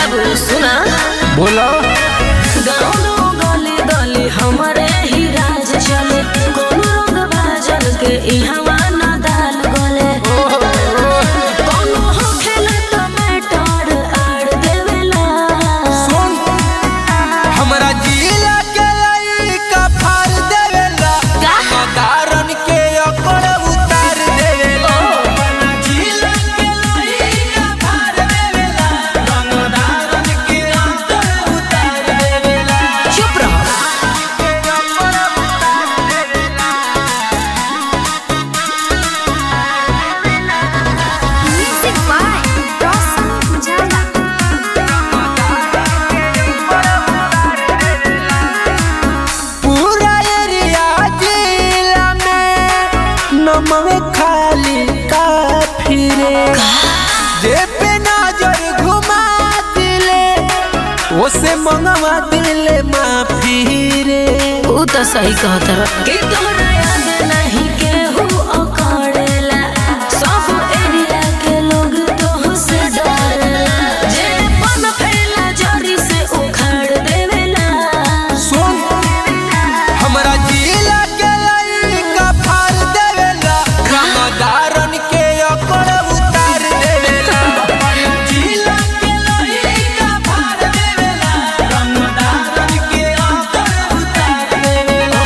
बाबू सुना बोलो गाँव गली गली हमारे ही राज चले कोनो रंग बाजल के इहवा न दाल गले कोनो हो खेले टमाटर आड़ देवेला सुन हमरा जिला के लइका फाड़ देवेला का? मदारन के अकड़ उतार देवेला हमरा जिला के लइका फाड़ देवेला मदारन के अकड़ उतार देवेला चुप रहो के अकड़ उतार देवेला Music by Roshan Pujara. पूरा एरिया जिला में नमवे खाली काफी रे जे पे नजर घुमा दिले ओसे मंगवा दिले माफी रे ऊ तो सही कहत रह कि तोहरा याद नहीं केहू अकड़ेला सब एरिया के लोग तोह से डरेला जे पन फैला जड़ी से उखाड़ देवेला सुन हमरा जिला के लइका फाड़ देवेला रमदारन के अकड़ उतार देवेला जिला के लइका फाड़ देवेला रमदारन के अकड़ उतार देवेला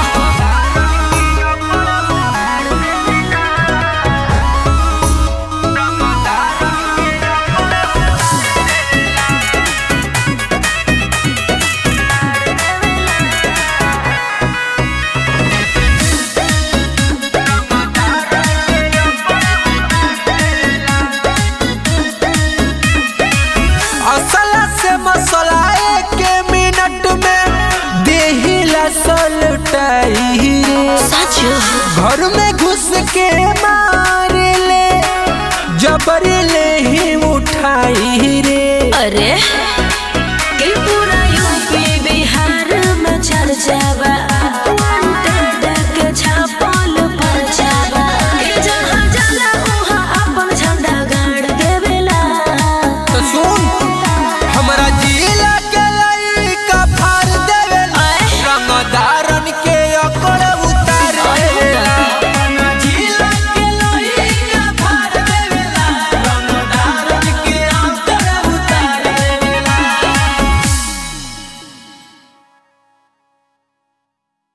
असला से मसला एक मिनट में देहिला सलटाई रे सच घर में घुस के माई